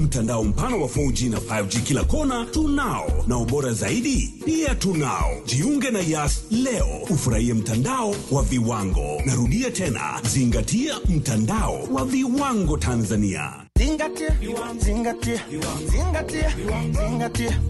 Mtandao mpana wa 4G na 5G kila kona tunao, na ubora zaidi pia tunao. Jiunge na Yas leo ufurahie mtandao wa viwango. Narudia tena, zingatia mtandao wa viwango Tanzania. Zingatia, zingatia, zingatia, zingatia.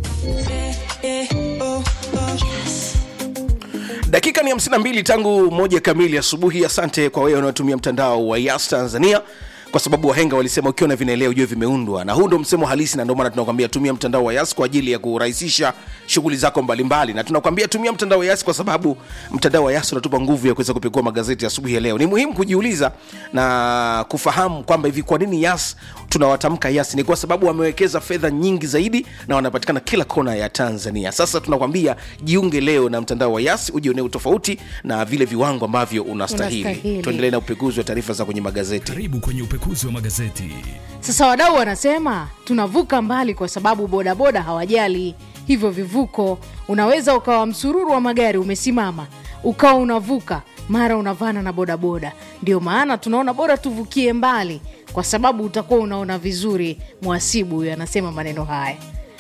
dakika ni 52 tangu moja kamili asubuhi asante kwa wewe unaotumia mtandao wa yas tanzania kwa sababu wahenga walisema ukiona vinaelea ujue vimeundwa na huu ndo msemo halisi na ndio maana tunakwambia tumia mtandao wa yas kwa ajili ya kurahisisha shughuli zako mbalimbali na tunakwambia tumia mtandao wa yas kwa sababu mtandao wa yas unatupa nguvu ya kuweza kupekua magazeti asubuhi ya leo ni muhimu kujiuliza na kufahamu kwamba hivi kwa nini yas tunawatamka yas ni kwa sababu wamewekeza fedha nyingi zaidi na wanapatikana kila kona ya tanzania sasa tunakwambia jiunge leo na mtandao wa yas ujionee utofauti na vile viwango ambavyo unastahili Unastahili. tuendelee na upekuzi wa taarifa za kwenye magazeti karibu kwenye upekuzi wa magazeti Sasa wadau wanasema tunavuka mbali kwa sababu bodaboda hawajali hivyo vivuko. Unaweza ukawa msururu wa magari umesimama, ukawa unavuka, mara unavana na bodaboda. Ndio maana tunaona bora tuvukie mbali, kwa sababu utakuwa unaona vizuri. Mwasibu huyo anasema maneno haya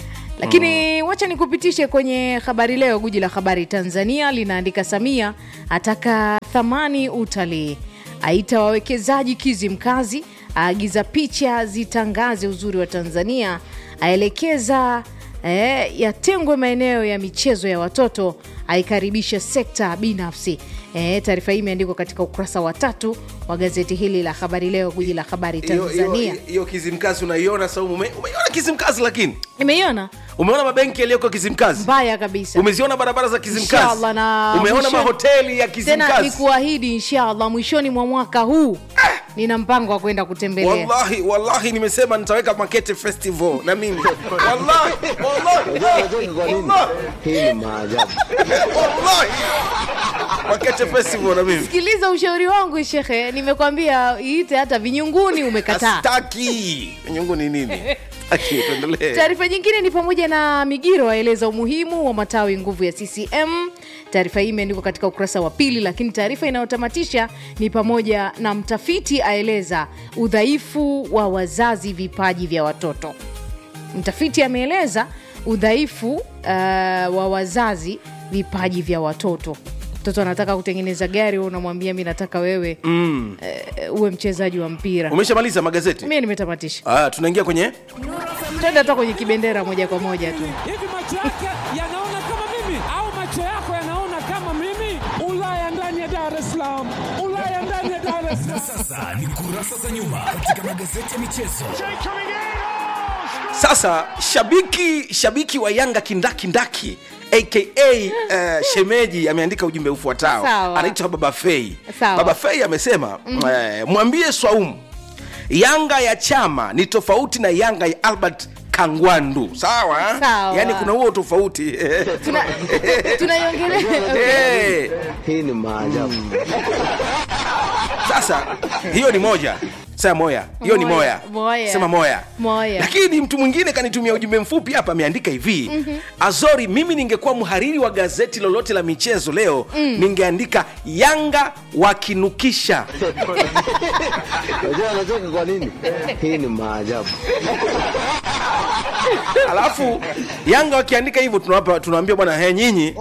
lakini wacha nikupitishe kwenye habari leo. Guji la habari Tanzania linaandika Samia ataka thamani utalii, aita wawekezaji Kizimkazi, aagiza picha zitangaze uzuri wa Tanzania, aelekeza eh, yatengwe maeneo ya michezo ya watoto, aikaribisha sekta binafsi. Eh, taarifa hii imeandikwa katika ukurasa wa tatu wa gazeti hili la habari leo, guji la habari Hiyo- hiyo- Tanzania. hiyo kizimkazi unaiona saumu ume, umeiona kizimkazi lakini Nimeiona umeona mabenki yaliyoko kizimkazi mbaya kabisa. umeziona barabara za kizimkazi Inshallah, na umeona mwishoni- mahoteli ya tena kizimkazi nikuahidi inshallah mwishoni mwa mwaka huu nina mpango wa kwenda kutembelea wallahi wallahi nimesema nitaweka makete festival na mimi wallahi wallahi wallahi Hii ni maajabu. wallahi makete festival na mimi sikiliza ushauri wangu shekhe nimekwambia iite hata vinyunguni umekataa astaki nyungu ni nini Aki, tuendelee taarifa nyingine ni pamoja na migiro aeleza umuhimu wa matawi nguvu ya ccm taarifa hii imeandikwa katika ukurasa wa pili lakini taarifa inayotamatisha ni pamoja na mtafiti aeleza udhaifu wa wazazi vipaji vya watoto mtafiti ameeleza udhaifu uh, wa wazazi vipaji vya watoto mtoto anataka kutengeneza gari wewe unamwambia mi nataka wewe mm. uh, uwe mchezaji wa mpira umeshamaliza magazeti mi nimetamatisha ah, tunaingia kwenye twende hata kwenye kibendera moja kwa moja tu hivi macho yake yanaona kama mimi au macho yako yanaona kama mimi ulaya ndani ya dar es salaam ulaya ndani ya dar es salaam sasa ni kurasa za nyuma katika magazeti ya michezo sasa shabiki shabiki wa yanga kindakindaki aka uh, shemeji ameandika ujumbe ufuatao Sawa. anaitwa baba fei Sawa. baba fei amesema mm. eh, mwambie swaumu yanga ya chama ni tofauti na yanga ya albert kangwandu sawa, Sawa. yaani kuna huo tofauti Tuna- tunaiongelea okay. Eh, Hii ni maajabu. sasa hiyo ni moja sema moya hiyo ni Moya, moya moya. sema moya Moya. lakini mtu mwingine kanitumia ujumbe mfupi hapa ameandika hivi mm-hmm. azori mimi ningekuwa mhariri wa gazeti lolote la michezo leo mm. ningeandika yanga wakinukisha Unajua anacheka kwa nini? Hii ni maajabu. alafu yanga wakiandika hivyo tunawapa tunaambia bwana he nyinyi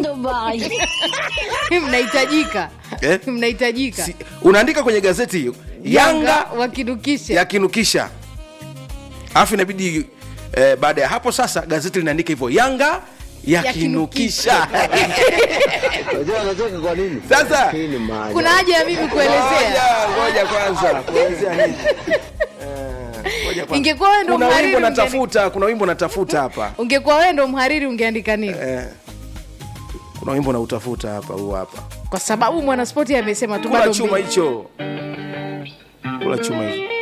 mnahitajika Eh? mnahitajika si, unaandika kwenye gazeti hiyo yanga wakidukisha yakinukisha alafu inabidi eh, baada ya hapo sasa gazeti linaandika hivyo yanga yakinukisha Unajua anacheka kwa nini? Sasa. Hii ni maajabu. kuna haja ya mimi kuelezea Ngoja, ngoja kwanza kuelezea nini Eh, ngoja kwanza. ingekuwa wewe ndo kuna mhariri wimbo ungeandika- natafuta kuna wimbo natafuta hapa ungekuwa wewe ndo mhariri ungeandika nini eh, kuna wimbo nautafuta hapa huu hapa kwa sababu mwanaspoti amesema tu kula bado chuma mbili. hicho kula chuma hicho